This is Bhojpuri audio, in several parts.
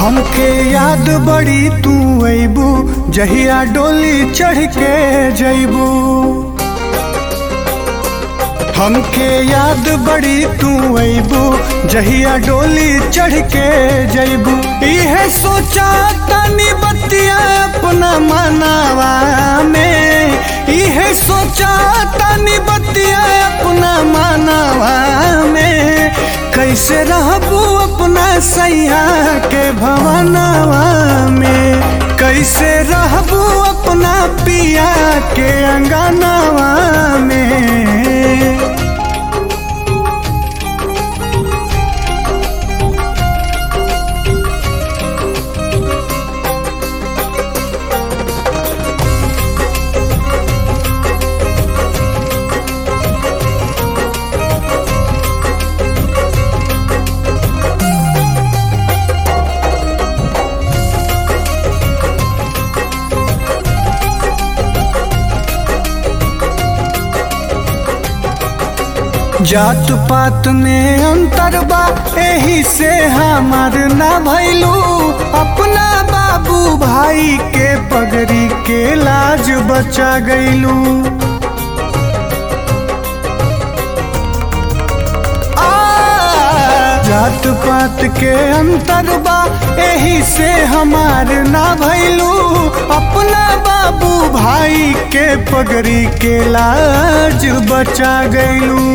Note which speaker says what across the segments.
Speaker 1: हमके याद बड़ी तू अबू जहिया डोली चढ़ के जैबू हमके याद बड़ी तू अबू जहिया डोली चढ़ के जैबू इहे सोचा तनी बतिया अपना मनावा में इहे सोचा तनी बतिया अपना मनावा में कैसे रहबू अपना सैया के भवनवा में कैसे रहबू अपना पिया के अंगनवा में जात पात में अंतर बा एही से हमार ना भैलू अपना बाबू भाई के पगड़ी के लाज बचा गईलू जात पात के अंतर बा एही से हमार ना भैलू अपना बाबू भाई के पगड़ी के लाज बचा गईलू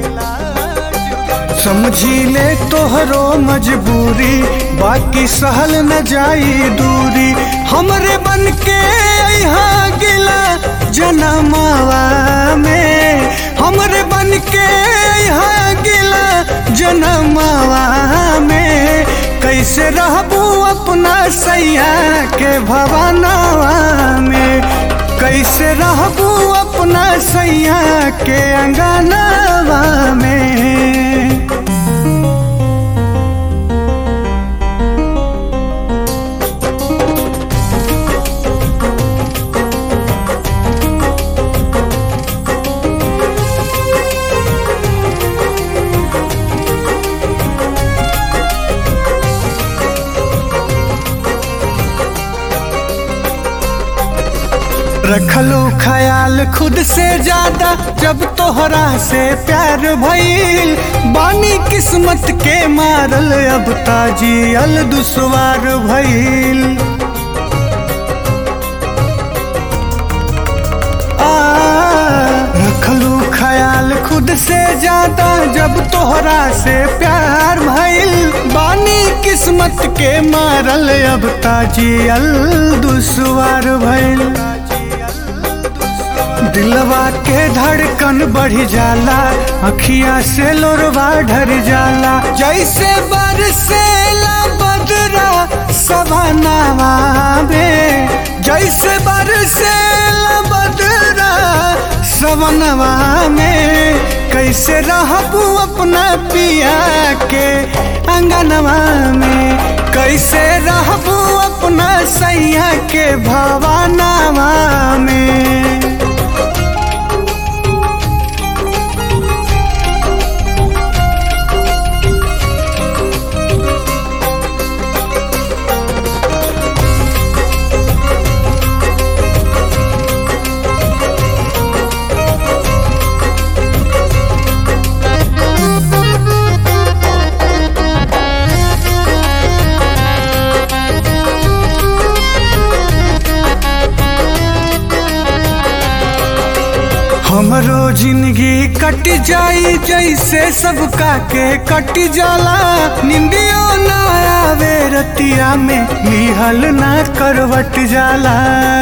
Speaker 1: समझी ले तोहरो मजबूरी बाकी सहल न जाई दूरी हमरे बन के यहाँ गिला जनमावा में हमरे बन के यहाँ गिला जनमावा में कैसे रहबू अपना सैया के भवनवा में कैसे रहबू अपना सैया के अंगनवा में रखलो ख्याल खुद से ज्यादा जब तोहरा से प्यार भइल बानी किस्मत के मारल अब ताजी अल दुसवार भइल रखलू ख्याल खुद से ज्यादा जब तोहरा से प्यार भइल बानी किस्मत के मारल अब ताजी अल दुसवार भइल दिलवा के धड़कन बढ़ जाला अखिया से लोरवा ढर जाला जैसे बरसेला बदरा सवनावा में जैसे बरसेला बदरा सवनवा में कैसे रहबू अपना पिया के अंगनवा में कैसे रहबू अपना सैया के भवनवा में हमरो जिंदगी कट जाई जैसे सबका के कट जाला निंदियो ना आवे रतिया में निहल ना करवट जाला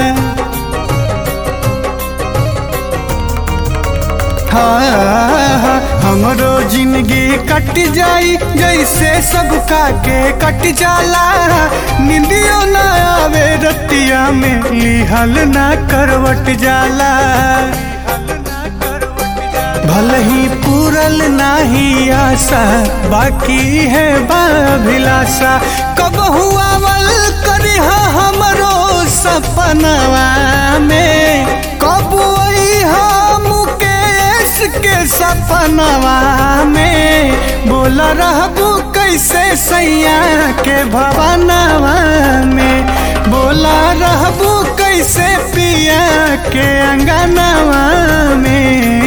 Speaker 1: हाँ हमरो जिंदगी कट जाई जैसे सबका के कट जाला निंदियो ना आवे रतिया में लिहल ना करवट जाला भले ही पूरल नाही आशा बाकी है बाभिलाषा कब हुआ वल करी हमरो सपनवा में कब वही मुकेश के सपनवा में बोल रहबू कैसे सैया के भवनवा में बोला रहबू कैसे पिया के अंगनवा में